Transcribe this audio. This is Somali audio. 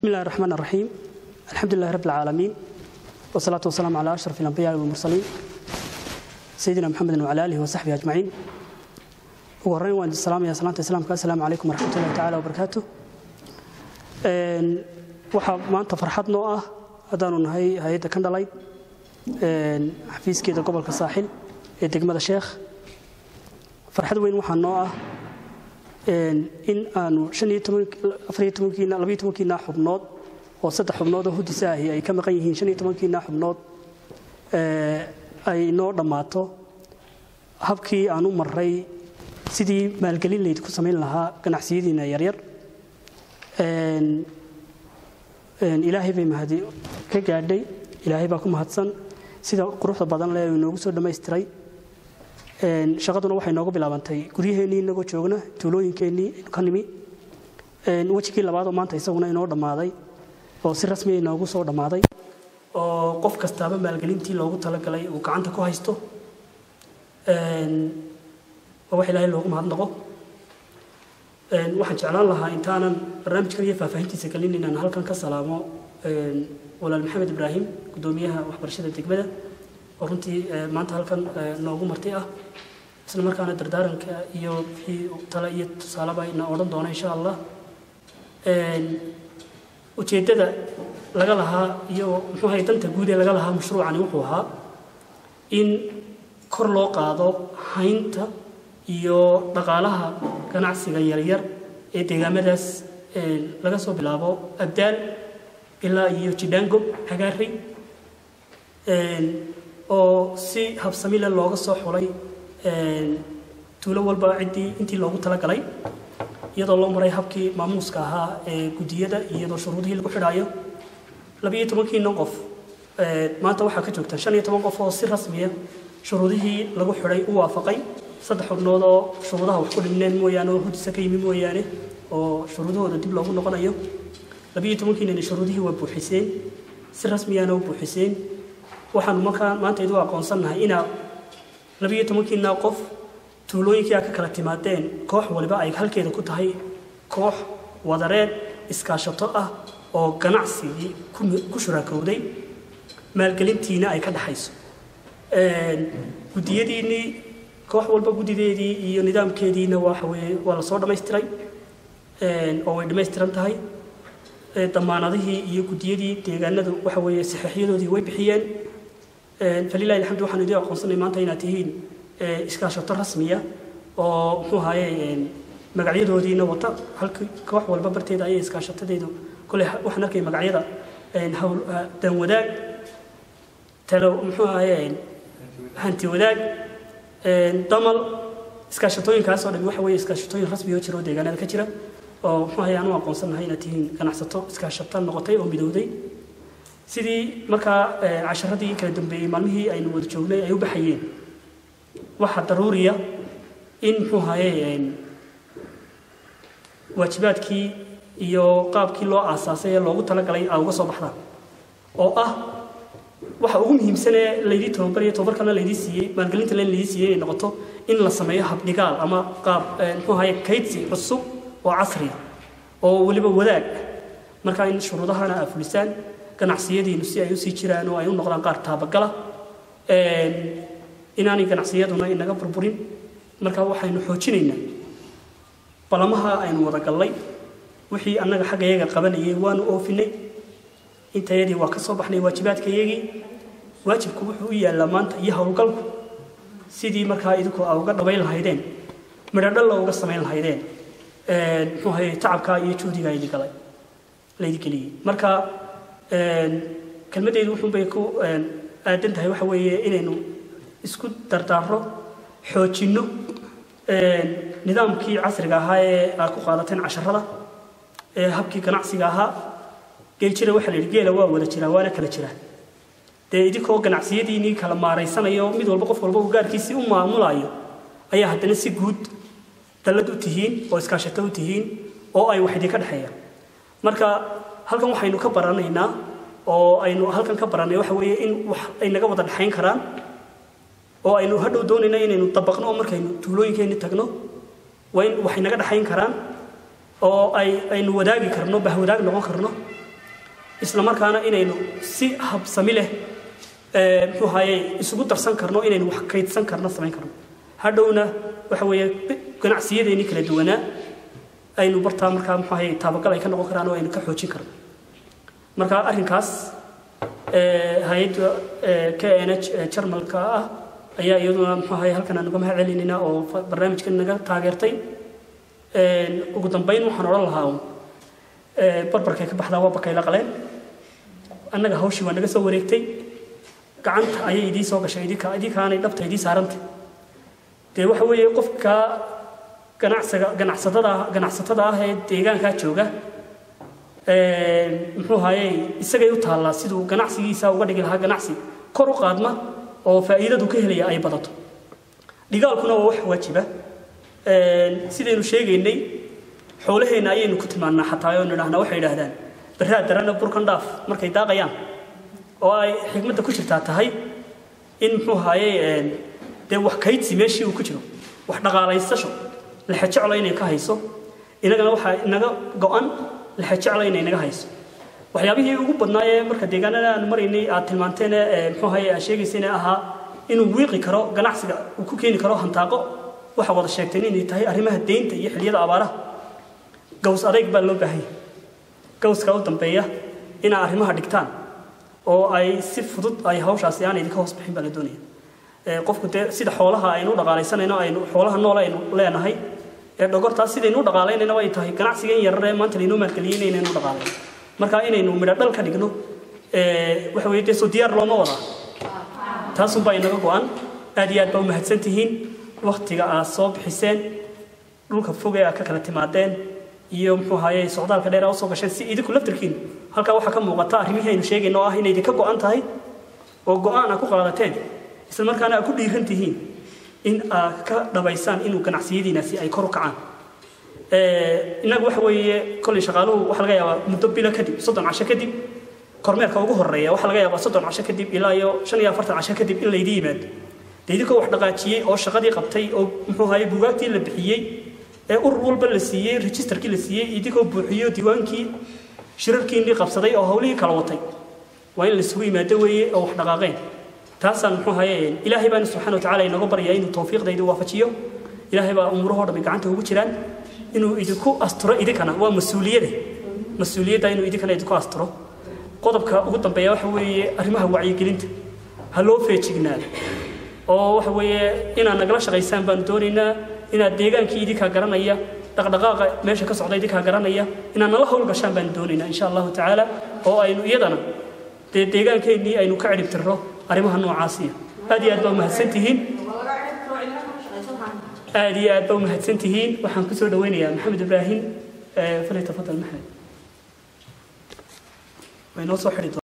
بسم الله الرحمن الرحيم الحمد لله رب العالمين والصلاة والسلام على أشرف الأنبياء والمرسلين سيدنا محمد وعلى آله وصحبه أجمعين وهرين وأن السلام يا سلامة السلام السلام عليكم ورحمة الله تعالى وبركاته waxaa maanta farxad noo ah haddaanu nahay hay-adda kandhalay xafiiskeeda gobolka saaxil ee degmada sheekh farxad weyn waxaa noo ah in aanu kiina xubnood oo saddex xubnood oo hudisa ahi ay ka maqan yihiin kiina xubnood ay noo dhammaato habkii aan u maray sidii maalgelin layd ku samayn lahaa ganacsiyadiina yaryar ilaahay bay mahadi ka gaadhay ilaahay baa ku mahadsan sida quruxda badan leh uu inoogu soo dhammaystiray shaqaduna waxay nooga bilaabantay guryaheennii inagoo joogna tuulooyinkeennii ka nimi wejigii labaadoo maanta isaguna inoo dhammaaday oo si rasmiya inoogu soo dhammaaday oo qof kastaaba maalgelintii loogu talagalay uu gacanta ku haysto oo wax ilaahay loogu mahadnaqo waxaan jeclaan lahaa intaanan barnaamijkan iyo faahfaahintiisa gelin inaan halkan ka salaamo walaal maxamed ibraahim guddoomiyaha waxbarashada degmada oo runtii maanta halkan noogu marti ah isla markaana dardaaranka iyo wixii tale iyo tusaaleba ina odhan doona insha allah ujeeddada laga lahaa iyo muxuu ahay danta guud ee laga lahaa mashruucani wuxuu ahaa in kor loo qaado haynta iyo dhaqaalaha ganacsiga yaryar ee deegaamadaas laga soo bilaabo abdaal ilaa iyo jidhaango hagaari oo si habsamile looga soo xulay tuulo walba ciddii intii loogu talagalay iyadoo loo maray habkii maamuuska ahaa ee guddiyada iyadoo shuruudihii lagu xidhaayo labiyo tobankiina qof maanta waxaa ka joogta shan iyo toban qof oo si rasmiya shuruudihii lagu xidhay u waafaqay saddex xubnood oo shuruudaha wax ku dhimneen mooyaane oo hudisa ka yimi mooyaane oo shuruudahooda dib loogu noqonayo labiyo tobankiinani shuruudihii waa buuxiseen si rasmiyaana u buuxiseen waxaanu markaa maanta idu aqoonsannahay inaa labiyo tobankiina qof tuulooyinkii a ka kala timaadeen koox waliba ay halkeeda ku tahay koox wadareed iskaashato ah oo ganacsigii ku shuraakowday maalgelintiina ay ka dhaxayso guddiyadiinnii koox walba guddideedii iyo nidaamkeediina waxaweye waa la soo dhammaystiray oo way dhammaystiran tahay damaanadihii iyo guddiyadii deegaanadu waxa weeye saxiixyadoodii way bixiyeen falilahi alxamdu waxaan idin aqoonsanay maanta inaad tihiin iskaashato rasmiya oo muxuu ahaye magacyadoodiina wata halka koox walba barteeda ayay iskaashatadeedu kole waxaan arkay magacyada hawl danwadaag talo muxuu ahaye hanti wadaag damal iskaashatooyinkaas oo dhan waxa weeye iskaashatooyin rasmi oo jira oo deegaanada ka jira oo muxuu ahaye aanu aqoonsannahay inaad tihiin ganacsato iskaashata noqotay oo midowday sidii markaa casharadii kala dambeeyey maalmihii aynu wada joognay ay u baxayeen waxaa daruuriya in muxuu ahaye waajibaadkii iyo qaabkii loo aasaasay ee loogu talagalay aa uga soo baxdaan oo ah waxa ugu muhiimsanee laydii tababariyo tababarkana laydii siiyey maalgelinta len laydii siiyey inay noqoto in la sameeyo habdhigaal ama qaab muxuu ahaye kaydsi cusub oo casriya oo weliba wadaag markaa in shuruudahana aa fulisaan ganacsiyadiinu si ay usii jiraan oo ay u noqdaan qaar taabagala inaanay ganacsiyaduna inaga burburin markaa waxaynu xoojinaynaa balamaha aynu wada gallay wixii annaga xaggayaga qabanayay waanu oofinay intayadii waa ka soo baxnay waajibaadkayagii waajibku wuxuu u yaallaa maanta iyo howlgalku sidii markaa idinku aa uga dhabayn lahaydeen midhodhalla uga samayn lahaydeen muxuu ahaye tacabkaa iyo juhdiga laydi galay laydi geliyey marka kelmaddeedu wuxuunbay ku aadan tahay waxa weeye inaynu isku dardaarro xoojinno nidaamkii casriga ahaa ee aad ku qaadateen casharada ee habkii ganacsiga ahaa geeljira waxaa la yidhi geela waa wada jiraa waana kala jiraa dee idinkoo ganacsiyadiinii kala maaraysanayo mid walba qof walba uu gaarkiisii u maamulayo ayaa haddana si guud dallad u tihiin oo iskaashato u tihiin oo ay wax idinka dhexeeyaan marka halkan waxaynu ka baranaynaa oo aynu halkan ka barannay waxa weeye in wax ay naga wada dhexayn karaan oo aynu hadhow doonayna inaynu dabaqno oo markaynu tuulooyinkeenni tagno waa in waxay naga dhexayn karaan oo ay aynu wadaagi karno bahwadaag noqon karno isla markaana inaynu si habsami leh muxuu ahaye isugu darsan karno inaynu wax kaydsan karno samayn karno hadhowna waxa weeye ganacsiyadeenii kala duwanaa aynu bartaa markaa muxuu ahaye taabagal ay ka noqon karaan oo aynu ka xoojin karno marka arrinkaas hay-adda k n h jarmalka ah ayaa iyaduna muxuu ahaye halkan aan uga mahad celinayna oo barnaamijkan naga taageertay ugu dambeyn waxaan odhan lahaa barbarkay ka baxdaa waa bakay la qaleen annaga hawshii waa naga soo wareegtay gacanta ayay idii soo gashay idinka idinkaanay dhabta idii saarantay dee waxa weeye qofka ganacsiga ganacsatada ganacsatada ah ee deegaankaa jooga muxuu ahaye isagay u taallaa siduu ganacsigiisa uga dhigi lahaa ganacsi kor u qaadma oo faa'iidadu ka helaya ay badato dhigaalkuna waa wax waajiba sidaynu sheegaynay xoolaheenna ayaynu ku tilmaannaa xataa oo nidhahnaa waxay idhaahdaan barraa darana burkan dhaaf markay daaqayaan oo ay xikmadda ku jirtaa tahay in muxuu ahaye dee wax kaydsi meeshii uu ku jiro wax dhaqaalaysasho lexejeclo inay ka hayso inagana waxaa inaga go-an lexejeclo inay naga hayso waxyaabihii ugu badnaayee marka deegaanada aan maraynay aad tilmaanteen muxuu ahaye aad sheegayseen ahaa inuu wiiqi karo ganacsiga uu ku keeni karo hantaaqo waxaa wada sheegteen inay tahay arrimaha deynta iyo xilliyada abaaraha gaws adayg baa loo baahanya gawska u dambeeya inaa arrimaha dhigtaan oo ay si fudud ay hawshaasi aan idinka hoos bixin baa la doonaya qofku dee sida xoolaha aynu u dhaqaalaysanayno aynu xoolaha nool aynu leenahay ee dhogortaas sidaynu u dhaqaalaynayna ay tahay ganacsigan yarar ee maanta laynoo maalgeliyey inaynu u dhaqaalayno marka inaynu midho dhal ka dhigno waxa weeye dee soo diyaar looma wadaa taasunbaa inaga go-an aad iyo aad baa u mahadsan tihiin waktiga aad soo bixiseen dhulka fog ee aad ka kala timaadeen iyo muxuu ahaye socdaalka dheer aad usoo gasheen si idinku laftirkiin halkaa waxaa ka muuqata arrimihii aynu sheegayno oo ah inay idinka go-an tahay oo go-aan aad ku qaadateen isla markaana aad ku dhiiran tihiin in aad ka dhabaysaan inuu ganacsiyadiinaasi ay kor u kacaan innagu waxa weeye kolley shaqaaluhu waxaa laga yaabaa muddo bilo kadib soddon casho kadib kormeerka ugu horreeya waxaa laga yaabaa soddon casho kadib ilaa iyo shan iyo afartan casho kadib in laydii yimaado dee idinkoo wax dhaqaajiyey oo shaqadii qabtay oo muxuu ahaye buugaagtii la bixiyey ee urur walba la siiyey registerkii la siiyey idinkoo buuxiyo diiwaankii shirarkiinii qabsaday oo hawlihii kala watay waa in laisugu yimaado weeye oo wax dhaqaaqeen taasaan muxuu ahaye ilaahay baan subxaana watacaala inooga baryaa inuu tawfiiqdayda waafajiyo ilaahay baa umuurahoo dhammi gacanta ugu jiraan inuu idinku asturo idinkana waa mas-uuliyade mas-uuliyadda inuu idinkana idinku asturo qodobka ugu dambeeya waxa weeye arrimaha wacyigelinta ha loo feejignaado oo waxa weeye inaad nagala shaqaysaan baanu doonaynaa inaad deegaankii idinkaa garanaya dhaqdhaqaaqa meesha ka socda idinkaa garanaya inaad nala howlgashaan baanu doonaynaa insha allahu tacaala oo aynu iyadana dee deegaankeenii aynu ka cidhib tirro arrimaha noocaasiya aad iyo aad baa umahadsan tihiin aad iyo aad baa umahadsan tihiin waxaan kusoo dhaweynayaa maxamed ibraahim falytafadal maxamed way noo soo xidhi